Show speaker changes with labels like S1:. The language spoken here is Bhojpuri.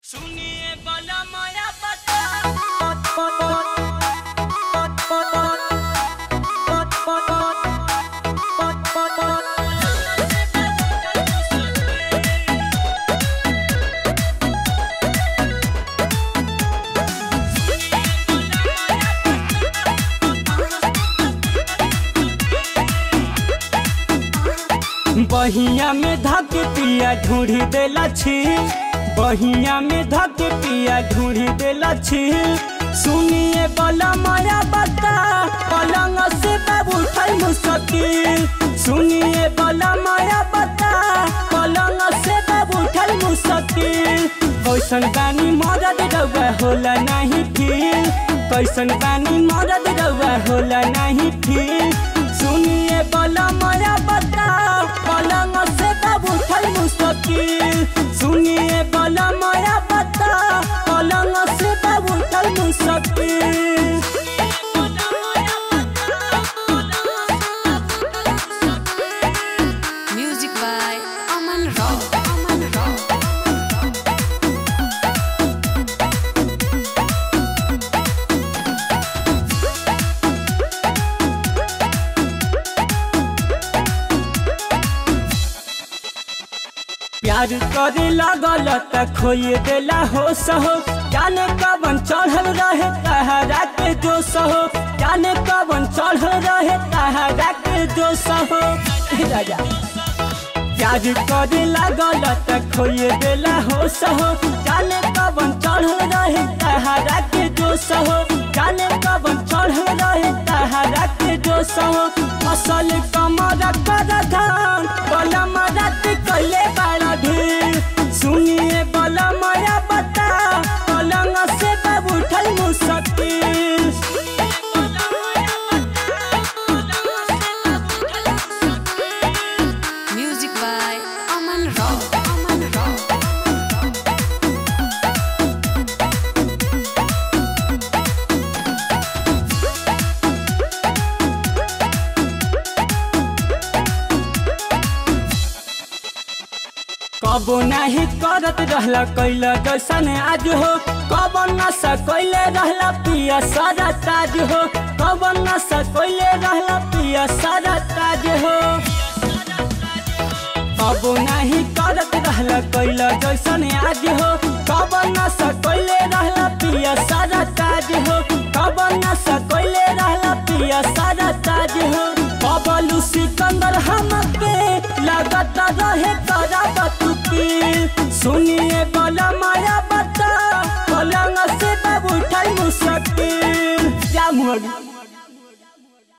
S1: सुनिए बला माया बता बहिया में धक पिया ढूंढी देला छी बहिया में धक पिया ढूंढी देला छी सुनिए बला माया बता पलंग से बाबू उठल मुश्किल सुनिए बला माया बता पलंग से बाबू उठल मुश्किल कैसन बानी मदद रउआ होला नहीं फिर कैसन बानी मदद रउआ होला नहीं फिर सुनिए बला माया बता पलंग से बाबू उठल मुश्किल सुनिए बला माया बता पलंग से बाबू उठल मुश्किल
S2: Music by Aman Rao. Aman Rao.
S1: प्यार करे लगल त खोए देला हो सहो जाने कवन चढ़ल रहे तहरा के जो सहो जाने कवन चढ़ल रहे तहरा के जो सहो राजा प्यार करे लगल त खोए देला हो सहो जाने कवन चढ़ल रहे तहरा के जो सहो जाने कवन चढ़ल रहे तहरा के जो सहो फसल कमर कर धान बलम रात कैले बड़ा ढेर सुनिए बलम या बता पलंग से बाबू उठल मुश्किल
S2: Music by Aman Rao. Aman Rao.
S1: कबो नाही करत रहला कैला जैसन आज हो कब न सकैले रहला पिया सारा ताज हो कब न सकैले रहला पिया सारा ताज हो कबो नाही करत रहला कैला जैसन आज हो कब न सकैले रहला पिया सारा ताज हो कब न सकैले रहला पिया सारा ताज हो बबलू सिकंदर हमके लगत रहे करा बतुकी सुनिए बला माया बता पलंग से बाबू उठाई मुश्किल जा मुहरी